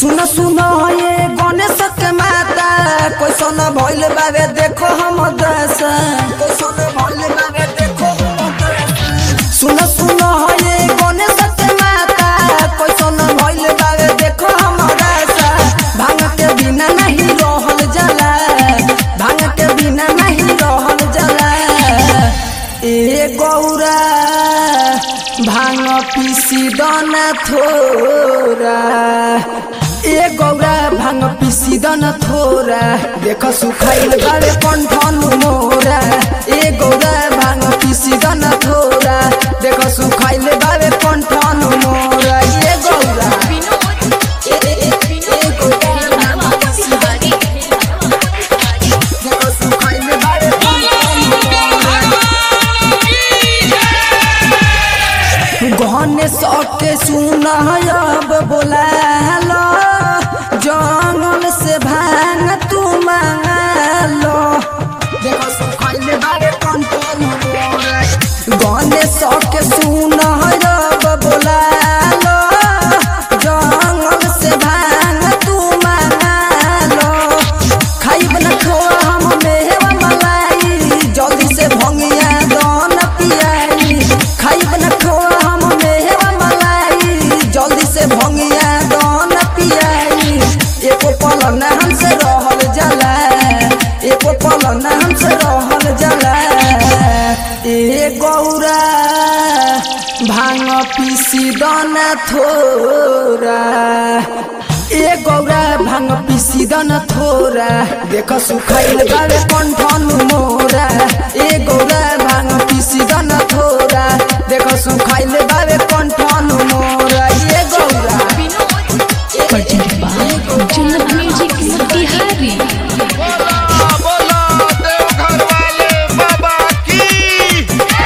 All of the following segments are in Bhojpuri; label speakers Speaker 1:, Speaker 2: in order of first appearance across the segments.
Speaker 1: सुन सुन ये गणेश के माता कैसन भइल बावे देखो हम दशा कैसन भइल बावे देखो हम दशा सुन सुन ये गणेश के माता कैसन भइल बावे देखो हम दशा भांग के बिना नहीं रहल जाला भांग के बिना नहीं रहल जाला ए गौरा भांग पीसी दना थोरा ए गौरा भांग पीसी दना थोरा देख सुखाइल बारे कंठन मोरा ए गौरा भांग पीसी दना थोरा देख सुखाइल बारे कंठन मोरा ए गौरा ए ए ए ए गौरा भांग पीसी दना देख सुखाइल बारे कंठन मोरा गहने सके सुनब बोलालो जंगल से भांग तू मांगलो देखो सुखैले बारे कंट्रोल गहने सके सुनब बोलालो जंगल से भांग तू मांगलो खाइब न खोआ हम मेवा मलाई जल्दी से भंगिया दन पियाई खाइब न खोआ हम मेवा मलाई जल्दी से भंगिया दन पियाई एको पल न हमसे रहल जाला एको पल न हमसे रहल जाला ए गौरा भांग पीसी दना थोरा ए गौरा भांग पीसी दन थोरा देख सुखाइल बारे कंठन मोरा ए गौरा भांग पीसी दन थोरा देख सुखाइल बारे कंठन मोरा ए Gaura
Speaker 2: presented by Jannat Music Motihari.
Speaker 3: बोला बोला देवघर वाले बाबा की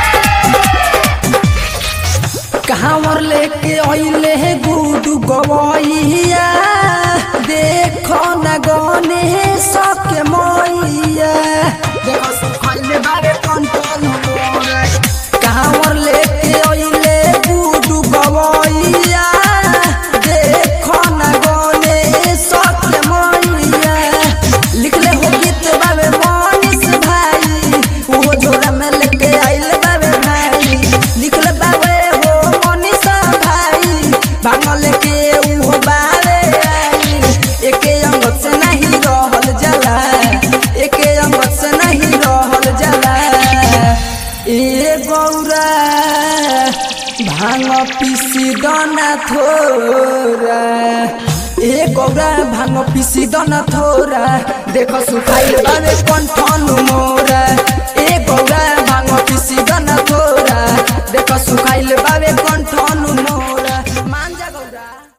Speaker 1: कहावर लेके अइले हे गुडू गवैया देखो न गने सके मैया देखो सुखैले बारे कंट्रोल मोरे कहावर लेके अइले गुडू गवैया देखो न गने सके मैया लिखले हो गीत बाबे मनीष भाई वो जोड़ा में लेके आइल बाबे भाई लिखले बाबे हो मनीष भाई भांगल के उहो बाबे आई एके अंग से नहीं रहल जाला एके अंग से नहीं रहल जाला ए गौरा भांग पीसी दना थोरा ए गौरा भांग पीसी दना थोरा देख सुखाइल बारे कंठन मोरा ए गौरा भांग पीसी दना थोरा देख सुखाइल बारे कंठन मोरा